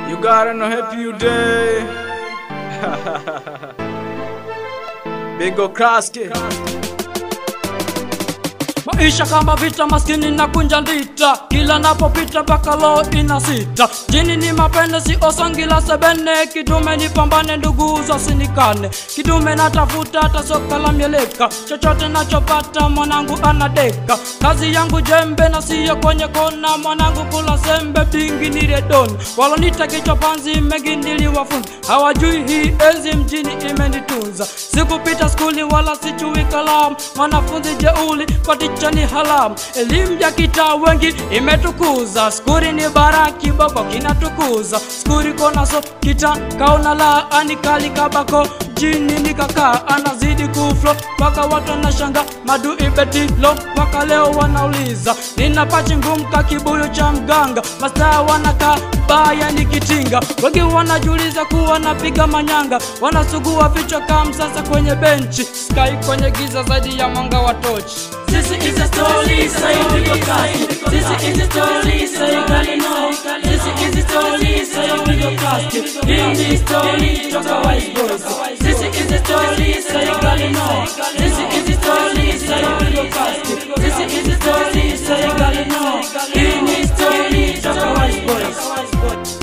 You got an happy you day. Big ol' Kraski. Maisha kama vita, maskini na kunja ndita, kila napopita mpaka loo ina sita. Jini ni mapende, si osangila sebene, kidume ni pambane, ndugu zasinikane. Kidume natafuta hata soka la mieleka, chochote nachopata mwanangu anadeka. Kazi yangu jembe na siyo kwenye kona, mwanangu kula sembe, bingi ni redoni. Walonita kichwa panzi, mengi niliwafunza, hawajui hii enzi mjini imenitunza. Sikupita skuli wala sijui kalamu, mwanafunzi jeuli kwa ticha ni halamu. Elimu ya kitaa wengi imetukuza, skuri ni bara, kiboko kinatukuza. Skuri konaso kita kaona la anikali kabako jini nikakaa anazidi kuflo mpaka watu wanashanga madu ibetilo mpaka leo wanauliza nina pachi ngumu ka kibuyu cha mganga mastaa wanakaa baya nikitinga wengi wanajiuliza kuwa napiga manyanga wanasugua vichwa kama sasa kwenye benchi sky kwenye giza zaidi ya mwanga wa tochi This is a story, so you go cast. This is a story, so you gotta know. This is a story, so you go cast. In this story, talk a wise boys. This is a story, so you gotta know. This is a story, so you go cast. This is a story, so you gotta know. In this story, talk a wise boys.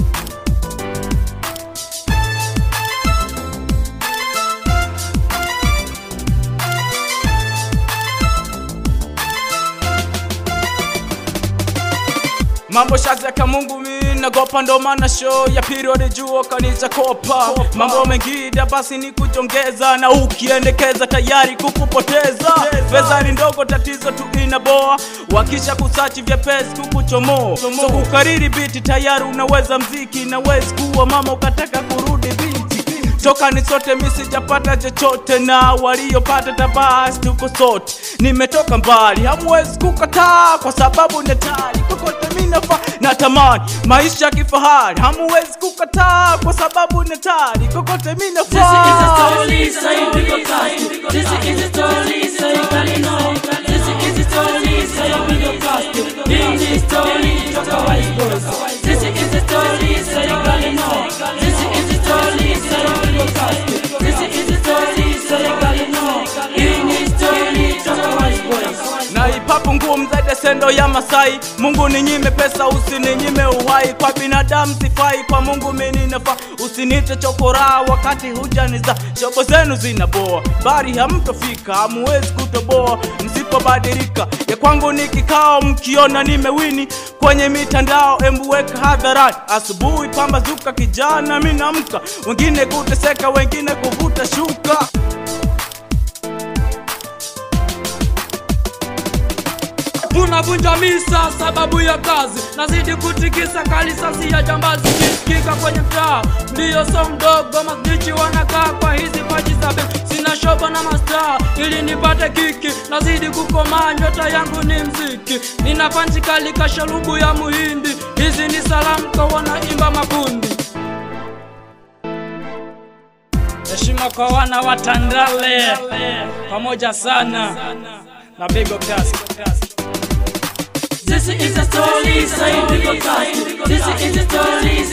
Mambo shazi ya Mungu mimi nagopa ndo maana show ya period juu kanisa kopa. Mambo mengine basi ni kujongeza na ukiendekeza tayari kukupoteza. Pesa ni ndogo tatizo tu inaboa. Wakisha kusachi vya pesa kukuchomoa. So kukariri biti tayari unaweza mziki na wezi kuwa mama ukataka kurudi binti toka ni sote mi sijapata chochote na waliopata tabasi tuko sote nimetoka mbali hamwezi kukataa kwa sababu netari kokote mi nafa na tamani maisha ya kifahari hamwezi kukataa kwa sababu netari kokote mi This is a nafaa story, so you go cast. This is a story, so you gotta know. This is a story, so you go cast. In this story, talk a wise boys. This is a story, so you gotta know. This is a story, so you go cast. This is a story, so you gotta know. In this story, talk a wise boys. na ipapo nguo mzaide sendo ya Masai. Mungu ninyime pesa, usininyime uhai. Kwa binadamu sifai, kwa Mungu mimi nafaa. Usinite chokora wakati hujaniza. Shobo zenu zinaboa, bari hamtofika, hamuwezi kutoboa msipobadilika. Ya kwangu ni kikao, mkiona nimewini kwenye mitandao, embu weka hadharani. Asubuhi pambazuka, kijana mimi namka, wengine kuteseka, wengine kuvuta shuka. unavunja misa sababu ya kazi nazidi kutikisa kalisasi ya jambazi kisikika kwenye mtaa ndiyo so mdogo masnichi wanakaa kwa hizi paji za bei sina shobo na mastaa ili nipate kiki nazidi kukomaa nyota yangu ni mziki nina panchi kali kasharubu ya muhindi hizi ni salamu kwa wanaimba makundi heshima kwa wana wa Tandale pamoja sana na Bigo Classic. This is a story, so you go cast. This is a story,